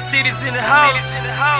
city's in the house.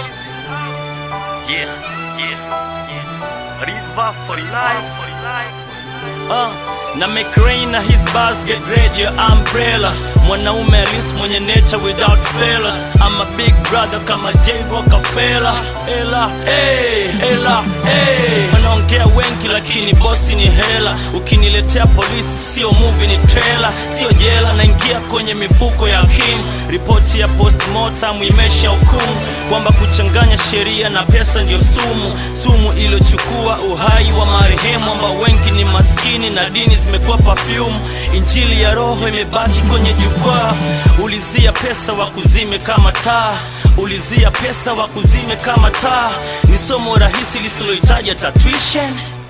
Yeah, yeah, yeah. River for life. Uh, na make rain na his bars get ready your umbrella mwanaume alis mwenye nature without failure I'm a big brother kama J Rockefeller ela hey, ela hey. wanaongea wengi lakini bosi ni hela ukiniletea polisi sio movie ni trailer sio jela naingia kwenye mifuko ya kim ripoti ya postmortem imesha hukumu kwamba kuchanganya sheria na pesa ndio sumu sumu iliyochukua uhai wa marehemu ambao wengi ni maskini na dini zimekuwa perfume injili ya roho imebaki kwenye jukwaa ulizia pesa wa kuzime kama taa ulizia pesa wa kuzime kama taa ni somo rahisi lisilohitaji hata tuition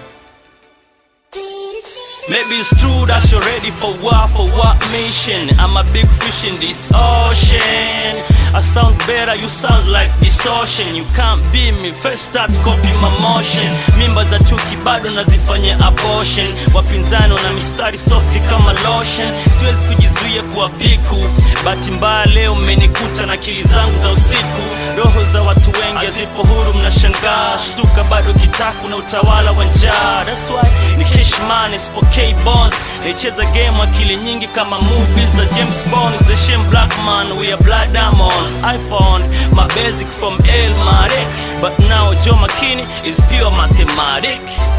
Maybe it's true that you're ready for what, for what mission? I'm a big fish in this ocean. I sound better, you sound like distortion. You can't be me, first start copy my motion. Mimba za chuki bado nazifanya abortion. Wapinzani wana mistari softi kama lotion. Siwezi kujizuia kuwa piku. Bahati mbaya leo mmenikuta na akili zangu za usiku. Roho za watu wengi hazipo huru, mnashangaa. Shtuka bado kitaku na utawala wa njaa. That's why ni Cashman isipokei bond. Naicheza game akili nyingi kama movies za James Bond. It's the shame black man, we are blood diamonds. I found my basic from El Marek, but now Joe McKinney is pure mathematic.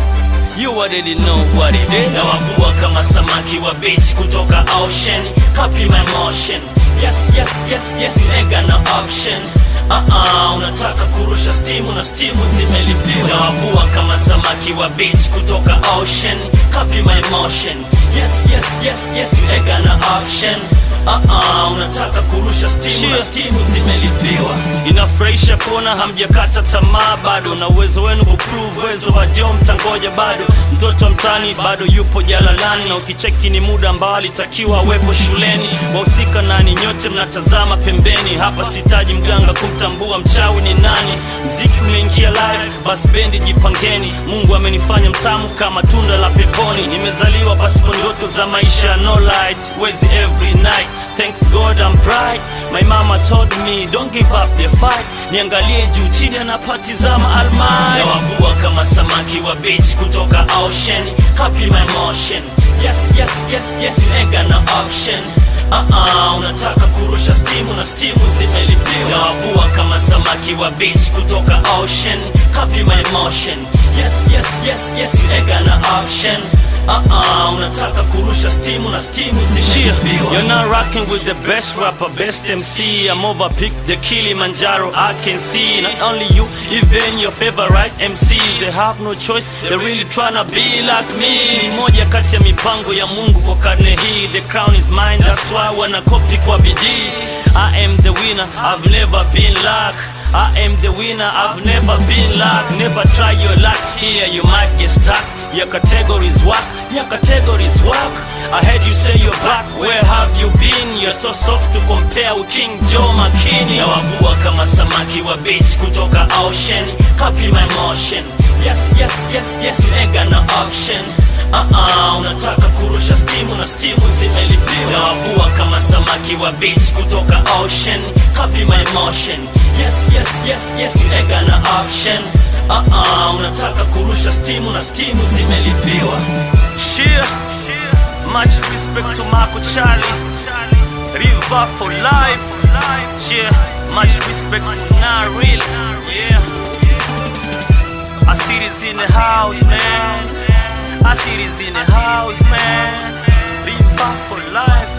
You already know what it is. Nawavua kama samaki wa beach kutoka ocean. Copy my motion. Yes, yes, yes, yes, ain't got no option. Uh-uh, unataka kurusha stimu na stimu zimelipiwa. Nawavua kama samaki wa beach kutoka ocean. Copy my motion. Yes, yes, yes, yes, you ain't got no option. Uh-uh, unataka kurusha stimu na stimu zimelipiwa. Inafurahisha kuona hamjakata tamaa bado, na uwezo wenu kuprove uwezo wa Joe mtangoja bado. Mtoto mtani bado yupo jalalani, na ukicheki ni muda ambao alitakiwa awepo shuleni. Wahusika nani? Nyote mnatazama pembeni. Hapa sitaji mganga kumtambua mchawi ni nani. Mziki umeingia live, basi bendi jipangeni. Mungu amenifanya mtamu kama tunda la peponi. Nimezaliwa pasipo ndoto za maisha, no light, wezi every night Thanks God I'm bright My mama told me don't give up the fight Niangalie juu chini anapatizama almighty Nawavua kama samaki wa beach kutoka ocean Copy my motion Yes, yes, yes, yes, you ain't got no option Uh-uh, unataka kurusha stimu na stimu zimelipiwa Nawavua kama samaki wa beach kutoka ocean Copy my motion Yes, yes, yes, yes, you ain't got no option Uh-uh, unataka kurusha stimu na stimu zimelipiwa You're not rocking with the best rapper, best MC I'm overpicked the Kilimanjaro I can see Not only you, even your favorite MCs They have no choice, they're really tryna be like me Ni moja kati ya mipango ya Mungu kwa karne hii The crown is mine, that's why wanakopi kwa bidii I am the winner, I've never been like I am the winner, I've never been like Never try your luck, here you might get stuck Your categories work, your categories work I heard you say you're back, where have you been? You're so soft to compare with King Joe McKinney Nawavua kama samaki wa beach kutoka ocean Copy my motion Yes, yes, yes, yes, you ain't got no option Uh-uh, unataka kurusha stimu na stimu zimelipiwa Nawavua kama samaki wa beach kutoka ocean Copy my motion Yes, yes, yes, yes, you ain't got no option Uh-uh, unataka kurusha stimu na stimu zimelipiwa Shia, much respect to Marco Charlie River for life Yeah, much respect to Naril Yeah I see this in the house, man I see this in the house, man River for life